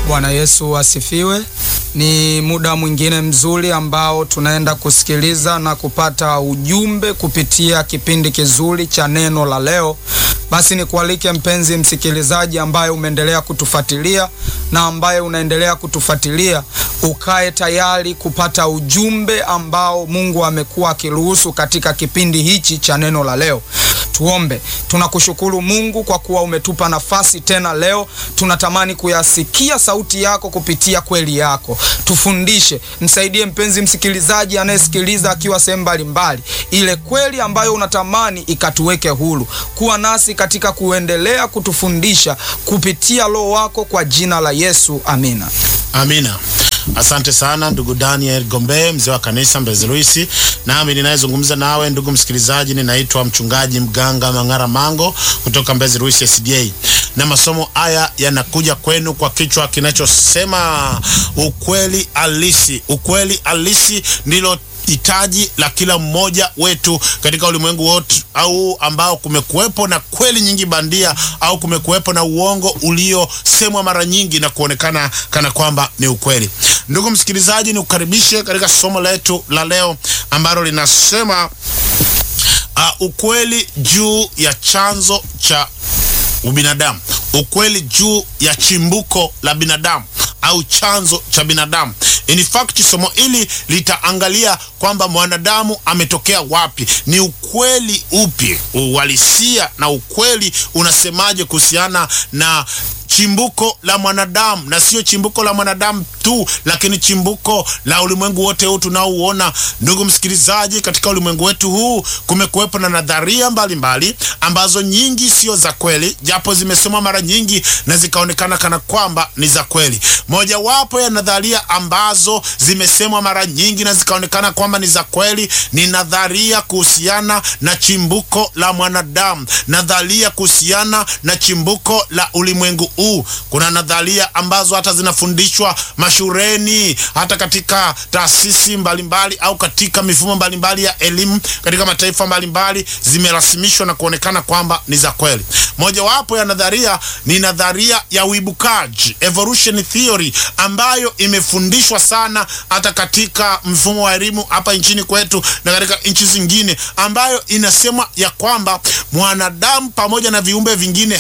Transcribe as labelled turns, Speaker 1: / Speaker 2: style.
Speaker 1: Bwana Yesu asifiwe. Ni muda mwingine mzuri ambao tunaenda kusikiliza na kupata ujumbe kupitia kipindi kizuri cha neno la leo. Basi nikualike mpenzi msikilizaji, ambaye umeendelea kutufuatilia na ambaye unaendelea kutufuatilia, ukae tayari kupata ujumbe ambao Mungu amekuwa akiruhusu katika kipindi hichi cha neno la leo. Tuombe. Tunakushukuru Mungu kwa kuwa umetupa nafasi tena leo. Tunatamani kuyasikia sauti yako kupitia kweli yako. Tufundishe, msaidie mpenzi msikilizaji anayesikiliza akiwa sehemu mbalimbali, ile kweli ambayo unatamani ikatuweke huru. Kuwa nasi katika kuendelea kutufundisha kupitia Roho wako, kwa jina la Yesu, amina.
Speaker 2: Amina. Asante sana ndugu Daniel Gombe, mzee wa kanisa Mbezi Luisi. Nami ninayezungumza nawe ndugu msikilizaji, ninaitwa mchungaji mganga Mang'ara Mango kutoka Mbezi Luisi SDA, na masomo haya yanakuja kwenu kwa kichwa kinachosema ukweli halisi. Ukweli halisi ndilo hitaji la kila mmoja wetu katika ulimwengu wote, au ambao kumekuwepo na kweli nyingi bandia au kumekuwepo na uongo uliosemwa mara nyingi na kuonekana kana kwamba ni ukweli. Ndugu msikilizaji, ni kukaribishe katika somo letu la leo ambalo linasema uh, ukweli juu ya chanzo cha ubinadamu, ukweli juu ya chimbuko la binadamu au chanzo cha binadamu. In fact, somo hili litaangalia kwamba mwanadamu ametokea wapi, ni ukweli upi, uhalisia na ukweli unasemaje kuhusiana na chimbuko la mwanadamu, na sio chimbuko la mwanadamu tu, lakini chimbuko la ulimwengu wote huu tunaouona. Ndugu msikilizaji, katika ulimwengu wetu huu kumekuwepo na nadharia mbalimbali mbali, ambazo nyingi sio za kweli, japo zimesomwa mara nyingi na zikaonekana kana kwamba ni za kweli. Mojawapo ya nadharia ambazo zimesemwa mara nyingi na zikaonekana kwamba ni za kweli ni nadharia kuhusiana na chimbuko la mwanadamu, nadharia kuhusiana na chimbuko la ulimwengu huu. Kuna nadharia ambazo hata zinafundishwa mashuleni, hata katika taasisi mbalimbali au katika mifumo mbalimbali ya elimu katika mataifa mbalimbali, zimerasimishwa na kuonekana kwamba ni za kweli. Mojawapo ya nadharia ni nadharia ya uibukaji, evolution theory, ambayo imefundishwa sana hata katika mfumo wa elimu hapa nchini kwetu na katika nchi zingine, ambayo inasema ya kwamba mwanadamu pamoja na viumbe vingine